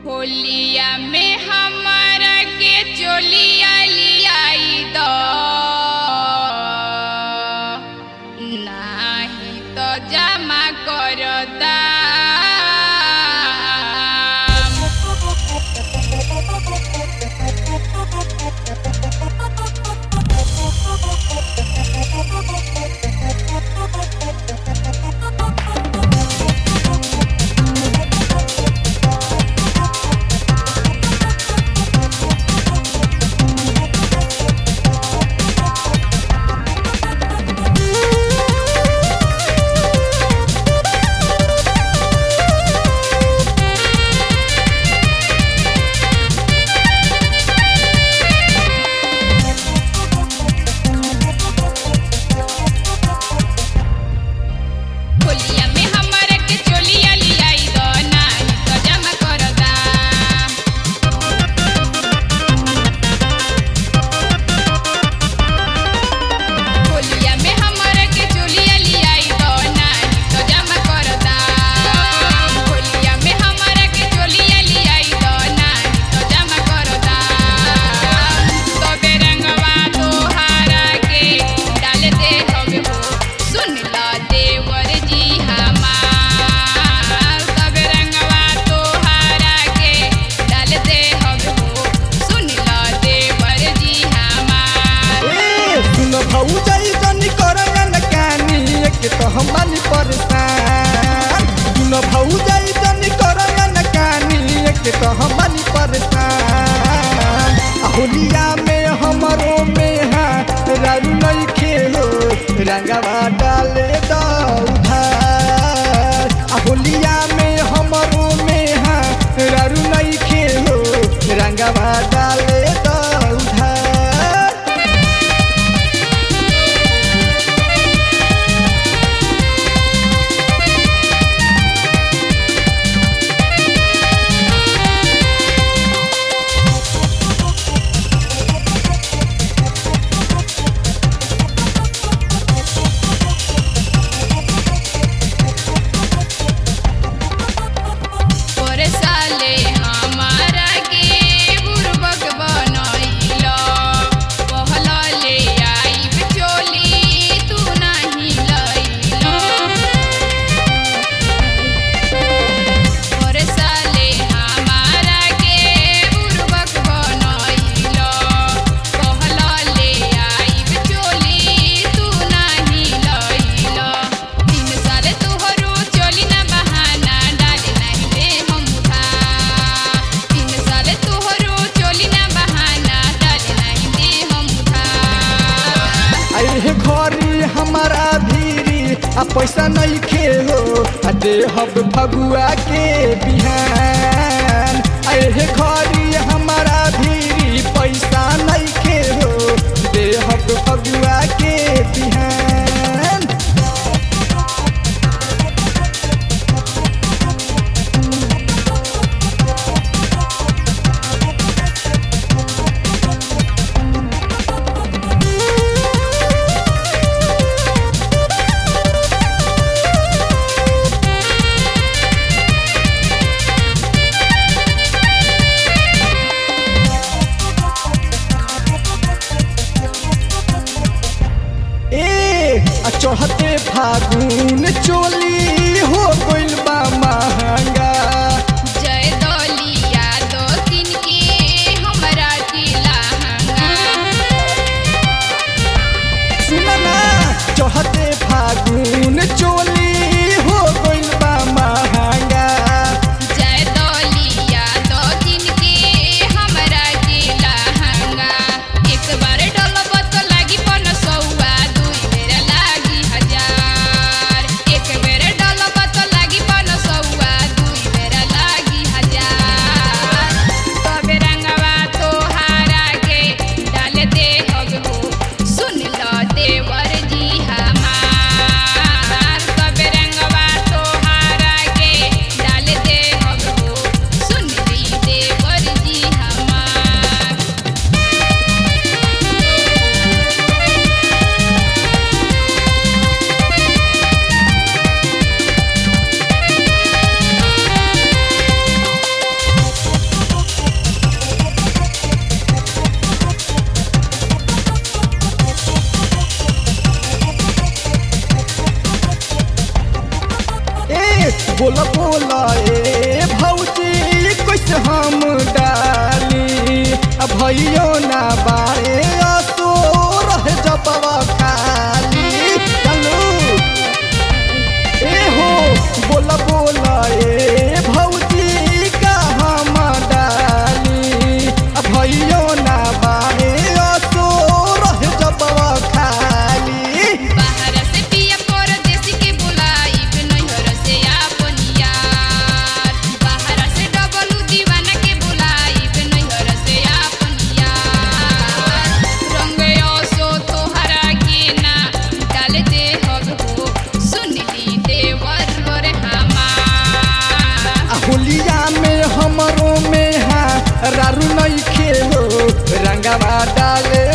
होलिया में हमारा के चोलिया लियाई दो नाही तो जमा करता होलिया में हमारा के चोलिया लियाई दो नाही तो जमा करता होलिया में हमारा के चोलिया लियाई दो नाही तो जमा करता होलिया में हमारा के चोलिया लियाई दो नाही तो जमा करता तो बेरंगवा तोहारा के डाल दे हवे हो सुन ला देवर जी हमार सब रंगवा तोहारा के डाल दे हवे हो सुन ला देवर जी हमार ए सुन भौजाई जनी करन कानी एक तो हम बानी परेशान सुन भौजाई जनी करन कानी एक तो हम बानी परेशान आ होलिया में हमरो में हा रारू नहीं खेलो रंगवा डाले दो उधार आ होलिया में हमरो में हा रारू नहीं खेलो रंगवा डाले दो उधार पर साले हमारा के बुरबक बनैलो पहला ले आइब चोली तू नाही लैलो पर साले हमारा के बुरबक बनैलो पहला ले आइब चोली तू नाही लैलो तीन साल तोहरो चोली ना बहाना डाले नहीं दे हम उधार तीन साल तोहरो चोली ना बहाना डाले नहीं दे हम उधार अरे घरी हमारा भीरी आ पैसा नहीं खेलो आ दे हब फगुआ के बिहान अरे घरी हमारा भीरी पैसा नहीं खेलो दे हब फगुआ के बिहान ए आ चढ़ते फागुन चोली हो गइल बा महंगा जय दलिया दो दिन के हमरा जिला सुनना चढ़ते फागुन चोली हो गइल बा महंगा जय दलिया दो दिन के हमरा जिला एक बार डलब तो लागी पन सौआ दुई बेर लागी हजार एक बेर रारू नहीं खेलो रंगवा डाले